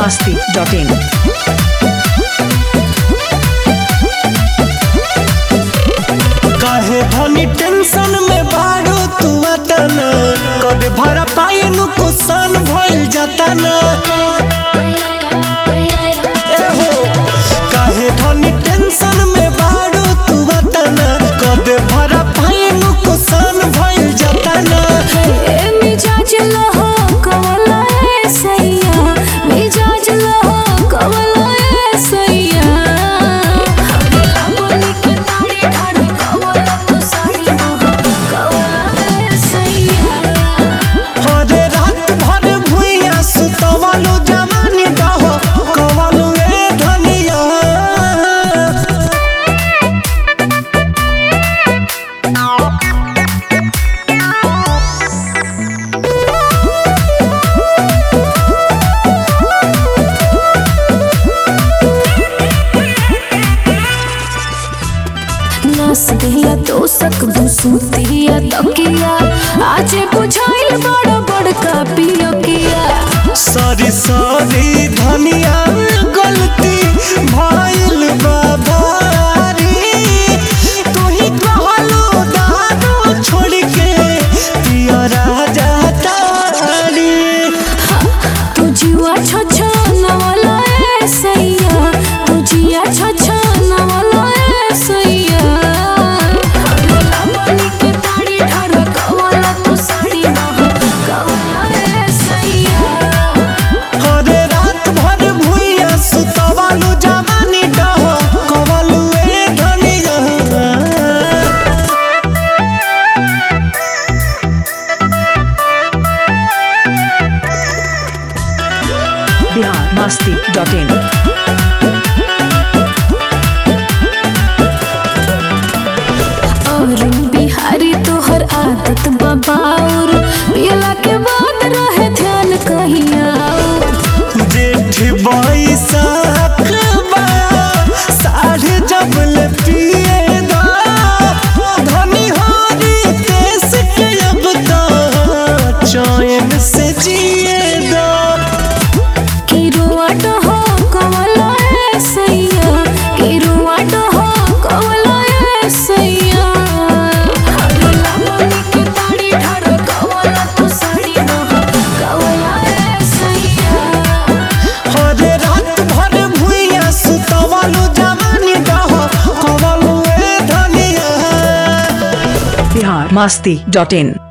masti.in. काहे धनी tension में बाड़ो तू अतना कद भरा पाए नु कुसान भइल जातना ए हो काहे धनी टेंशन में बाड़ो तू अतना कद भरा पाए नु कुसान भइल जातना ए मिजाज लहो कवला ए सैया मिजाज लहो कवला ए सैया हमरा बोली के ताड़ी ठाड़ी कवला तू साड़ी मोह कवला ए सैया हरे रात भर भुइया सुतवलो जवानी कहो कवलो ए धनिया नस दिया तो सक बुसूतिया तकिया आज बुझाइल बड़ बड़का पियकिया सारी सारी धनिया गलती भइल बा भारी तू ही कहलो दारू छोड़ के पिया राजा तारी तू जिया छछ नवला ए सैया तू जिया छछ नवला ए सैया हमरा बनी के ताड़ी ठाड़ कवला तू साड़ी मोह कवला ए सैया हरे रात भर भुइया सुतवालू जवानी डहो कवलू ए धनिया Bihar masti.in. और बिहारी तोहर आदत बबाउर पियला के बाद रहे ध्यान कहिया जेठ बैसाख बा साढ़े जबल पिए दा धनी होरी देश के अब तो चैन से जिए दा किरुआट हो कवला ए सैया किरुआट हो कवला ए सैया हमरा बोली के ताड़ी ठाड़ कवला तू साड़ी मोह कवला ए सैया हरे रात भर भुइया सुतवालू जवानी डहो कवलू ए धनिया Bihar masti.in.